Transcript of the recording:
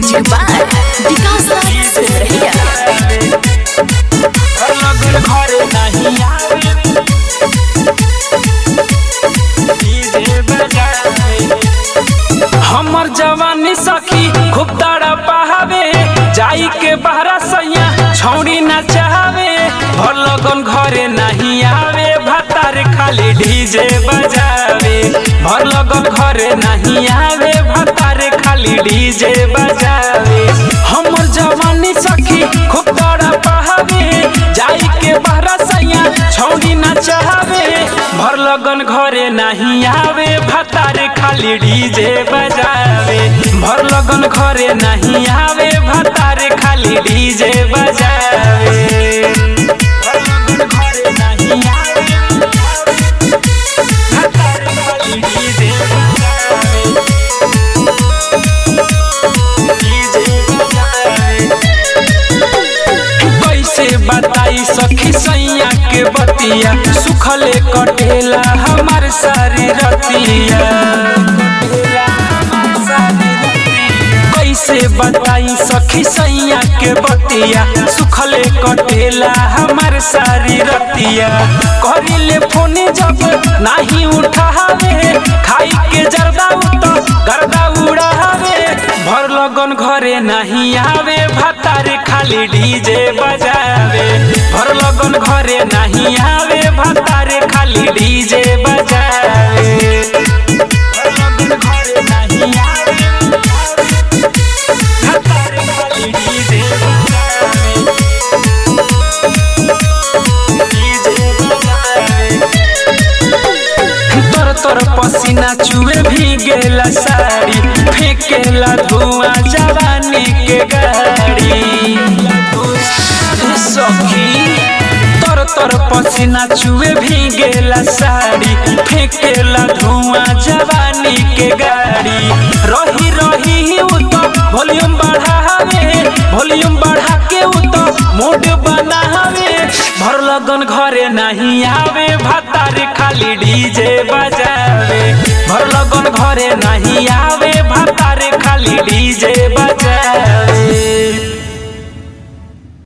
Music by Vikas Raj Singh लगन घरे नहीं आवे डीजे बजावे हमर जवानी सखी खूब तारा पहावे जाई के बहरा सैया छौड़ी ना चाहवे भर लगन घरे नहीं आवे भतार खाली डीजे बजावे भर लगन घरे नहीं आवे भतार खाली डीजे बजावे हमर जवानी सखी खूब तारा पहावे जाई के बहरा सैया छौड़ी ना चाहवे भर लगन घरे नहीं आवे भतार खाली डीजे बजावे भर लगन घरे नहीं आवे भतार खाली डीजे बजावे भर लगन घरे नहीं आवे, भतार खाली डीजे बजावे। डीजे बजावे। कैसे बताई सखी सैया के बतिया सुखले कटेला हमार सारी रतिया कैसे बताई सखी सैया के बतिया सुखले कटेला हमार सारी रतिया करिले फोन जब नहीं उठावे खाई के जरदा उतो गर्दा उड़ावे भर लगन घरे नहीं आवे भतारे खाली डीजे बजावे भर लगन घरे नहीं आवे भतारे खाली डीजे बजावे भर लगन घरे नहीं आवे, भतारे खाली डीजे बजावे। डीजे बजावे। तर तर पसीना चुए भी गेला साड़ी फेंकेला धुआं जवानी के गाड़ी सखी तर तर पसीना चुए भी गेला साड़ी फेंकेला धुआं जवानी के गाड़ी रही रही उ तो वॉल्यूम बढ़ावे वॉल्यूम बढ़ा के उ तो मूड बनावे भर लगन घरे नहीं आवे भतारे खाली डीजे बजावे भर लगन घरे नहीं आवे भतारे